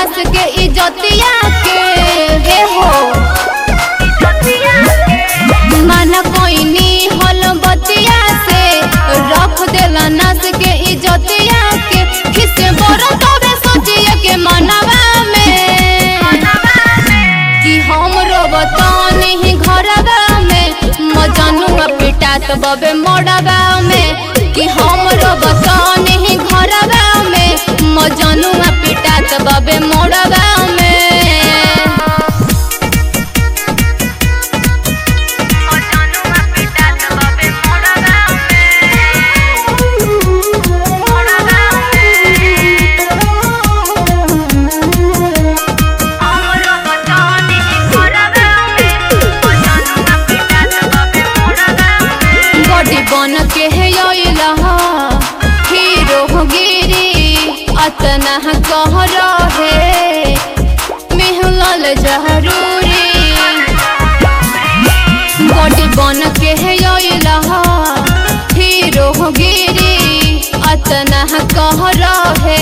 नस के इजतिया के हे हो माना कोई नी हल बतिया से रख देला नस के इजतिया के खिसे बरो तबे सोचिए के मनवा में कि हमरो बतान ही घरवा में मजनुआ पिटात बबे मोड़वा में कि हमरो बतान ही घरवा में मजनुआ पिटात बबे मोड़वा में बॉडी बन के है योइला हीरो हो गिरी अतना कह रहे मिहलल जहरूरी बॉडी बन के है योइला हीरो हो गिरी अतना कह रहे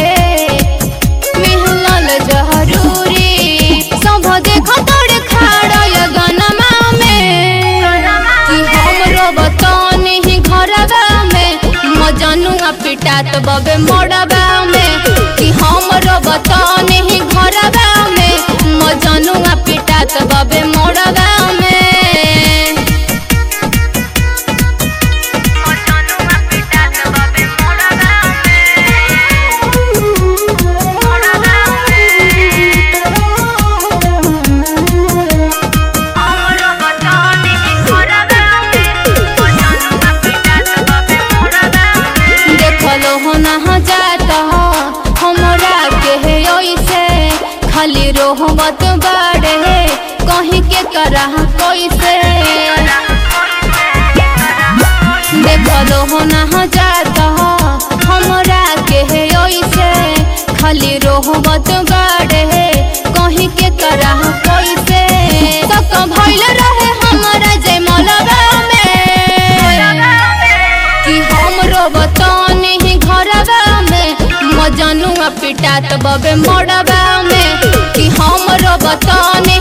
मिहलल जहरूरी सब देखो तोड़ खाड़ा या गनमा में कि हमरो बतान ही घरवा में मजनुआ पिटात बबे मोड़वा में कि हमरो बतान ही घरवा में मजनुआ पिटात बबे मोड़वा में देखलो हो ना जाता हमरा के है ओइसे खाली रोहबत बाड़े कहीं के करह कैसे देखलो हो ना जाता हमरा के है ओइसे खाली रोहबत बाड़े कहीं के करह कैसे तक भइल रहे हमरा जय मलबा में कि हमरो बतान ही घरवा में मजनुआ पिटात बबे मोड़वा में कि हमरो बतान